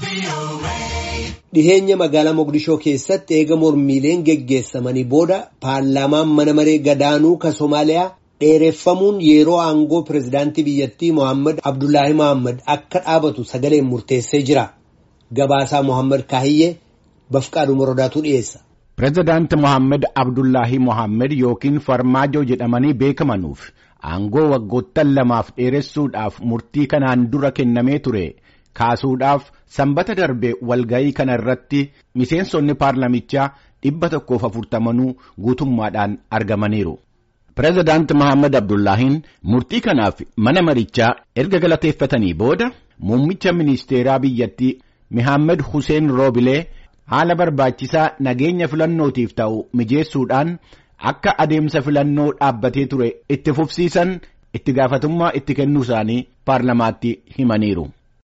Dhiheenya magaalaa Mogadishoo keessatti eega mormiileen geggeessamanii booda paarlaamaan mana maree gadaanuu kan Somaaliyaa dheereffamuun yeroo aangoo pirezidaantii biyyattii Mohaammed Abdullaahi Mohaammed akka dhaabatu sagaleen murteessee jira. Gabaasaa Mohaammed Kaahiyyee Bafqaaduu Morodaatu dhiyeessa. Pireezidaanti Mohaammed Abdullaahi Mohaammed yookiin Farmaajoo jedhamanii beekamanuuf aangoo waggoottan lamaaf dheeressuudhaaf murtii kanaan dura kennamee ture kaasuudhaaf sanbata darbe walga'ii kana irratti miseensonni paarlamichaa dhibba tokkoof afurtamanuu guutummaadhaan argamaniiru. Pireezidaanti Mohaammed Abdullaahiin murtii kanaaf mana marichaa erga galateeffatanii booda muummicha ministeeraa biyyattii Mohaammed Hussein Roobilee haala barbaachisaa nageenya filannootiif ta'u mijeessuudhaan akka adeemsa filannoo dhaabbatee ture itti fufsiisan itti gaafatummaa itti kennuu isaanii paarlamaatti himaniiru.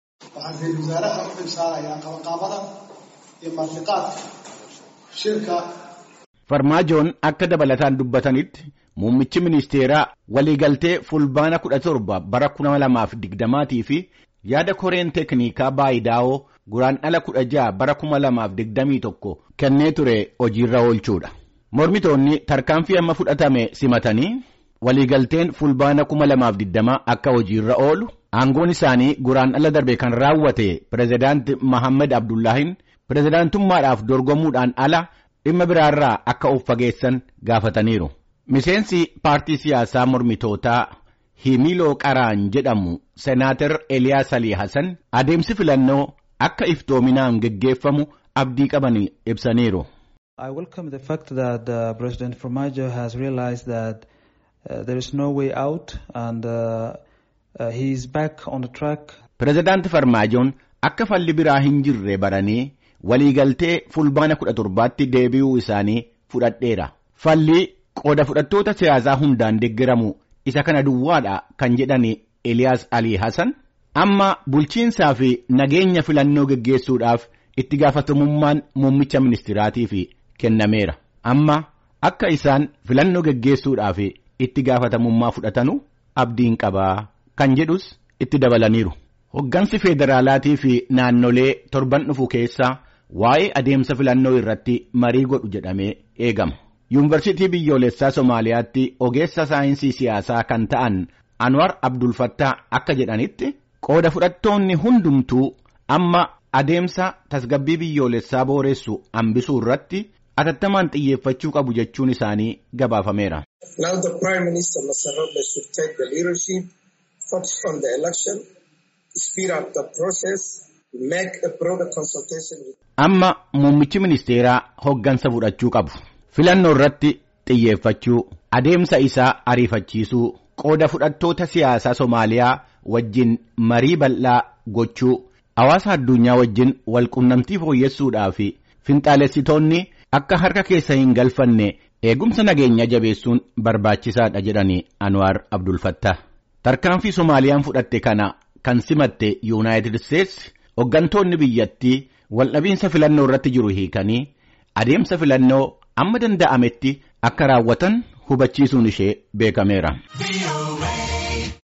Farmaajoon akka dabalataan dubbatanitti muummichi ministeeraa waliigaltee fulbaana kudha torba bara kuma lamaaf digdamaatii fi yaada koreen teeknikaa baayidaa'oo guraandhala kudha ja'a bara kuma lamaaf digdamii tokko kennee ture hojiirra oolchuudha. Mormitoonni tarkaanfii amma fudhatame simatanii waliigalteen fulbaana kuma lamaaf digdamaa akka hojiirra oolu aangoon isaanii guraandhala darbe kan raawwate pireezidaanti Mohaammed Abdullaahiin pireezidaantummaadhaaf dorgomuudhaan ala dhimma biraarraa akka of fageessan gaafataniiru. Miseensi paartii siyaasaa mormitootaa Himiloo Qaraan jedhamu Senaatar Eliyaas Alii Hassan adeemsi filannoo akka iftoominaan geggeeffamu abdii qabanii ibsaniiru. I welcome the fact that uh, President Formaggio has realized that uh, there is no way out and uh, uh, he is back on the track. Pireezidaanti Farmaajoon akka falli biraa hin jirre baranii waliigaltee fulbaana kudha torbaatti deebi'uu isaanii fudhadheera. Falli qooda fudhattoota siyaasaa hundaan deeggaramu isa kana duwwaadha kan jedhani Eliyaas Alii Hassan amma bulchiinsaa fi nageenya filannoo geggeessuudhaaf itti gaafatamummaan muummicha ministiraatiif kennameera. Amma akka isaan filannoo geggeessuudhaaf itti gaafatamummaa fudhatanu abdiin qabaa kan jedhus itti dabalaniiru. Hoggansi federaalaatii fi naannolee torban dhufu keessaa waa'ee adeemsa filannoo irratti marii godhu jedhamee eegama. Yuunivarsiitii biyyoolessaa Somaaliyaatti ogeessa saayinsii siyaasaa kan ta'an Anwar Abdulfattaa akka jedhanitti qooda fudhattoonni hundumtuu amma adeemsa tasgabbii biyyoolessaa booressu hambisuu irratti atattamaan xiyyeeffachuu qabu jechuun isaanii gabaafameera. Now the Prime Minister Mr. Robles should take the leadership, focus on the election, speed up the process, make a broader consultation with Amma muummichi ministeeraa hoggansa fudhachuu qabu. Filannoo irratti xiyyeeffachuu, adeemsa isaa ariifachiisuu, qooda fudhattoota siyaasaa Somaaliyaa wajjin marii bal'aa gochuu, hawaasa addunyaa wajjin walqunnamtii fooyyessuudhaa fi finxaalessitoonni akka harka keessa hin galfanne eegumsa nageenyaa jabeessuun barbaachisaadha jedhanii Anwaar Abdulfattaa. Tarkaanfii Somaaliyaan fudhatte kana kan simatte Yuunaayitid Isteetsi hoggantoonni biyyattii waldhabiinsa filannoo irratti jiru hiikanii adeemsa filannoo amma danda'ametti akka raawwatan hubachiisuun ishee beekameera.